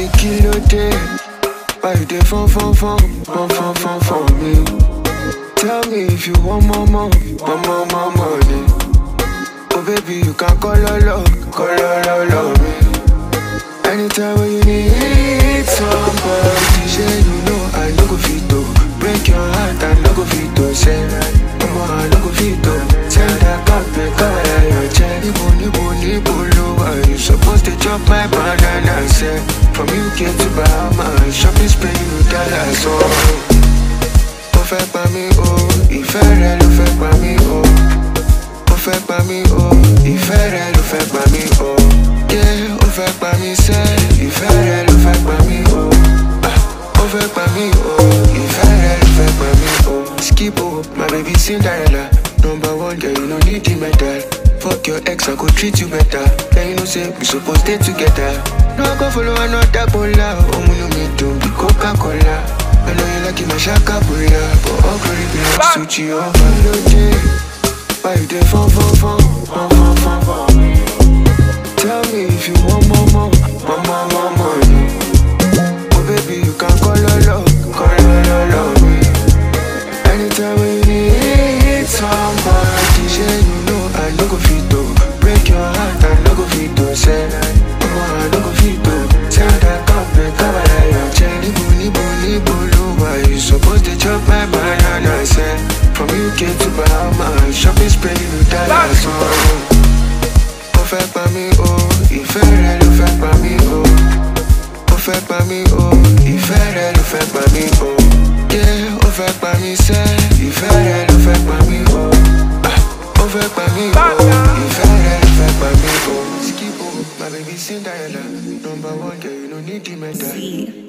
me kí ló dé. Why you dey fun fun fun fun fun fun for me? Tell me if you want more more more more more money. Oh baby, you can call lolo, call lolo me. Anytime when you need somebody, say you know I no go fit to break your heart, I no go fit to say, Mama, I no go fit to send that copy, cover your check. Nibo nibo nibo lowa, you supposed to chop my banana, say from UK to Bahamas, shopping spree you dollars, oh. Ó fẹ́ pa mí o, ìfẹ́ rẹ ló fẹ́ pa mí o. Ó fẹ́ pa mí o, ìfẹ́ rẹ ló fẹ́ pa mí o. Yeah, ó fẹ́ pa mí sẹ́, ìfẹ́ rẹ ló fẹ́ pa mí o. Ah, Ó fẹ́ pa mí o, ìfẹ́ rẹ ló fẹ́ pa mí o. Skip o, my baby Cinderella. Number one girl, you no need the medal. Fuck your ex, I go treat you better. Then you know say we suppose stay together. No go follow another bola. Omunu mi dùn bí Coca-Cola. I know you like it, my shaka bulla, but all glory belongs to Jehovah. Lóde, why you dey fun fun fun fun fun fun fun? Tell me if you want more more more more more money. Oh baby, you can call lolo, call lolo me. Anytime when you need somebody, say you know I no go fit to break your heart, I no go fit to say, Mama, I no go fit to send that cup and cover your check. Nibo nibo nibo lowa, you supposed to chop my banana, say from UK to Bahamas, shopping spree you dollars, oh. Ó fẹ́ pa mí o, ìfẹ́ rẹ ló fẹ́ pa mí o. Ó fẹ́ pa mí o, ìfẹ́ rẹ ló fẹ́ pa mí o. Yeah, ó fẹ́ pa mí sẹ́, ìfẹ́ rẹ ló fẹ́ pa mí o. Ah, Ó fẹ́ pa mí o, ìfẹ́ rẹ ló fẹ́ pa mí o. Skip o, my baby Cinderella. Number one girl, you no need the medal. Z.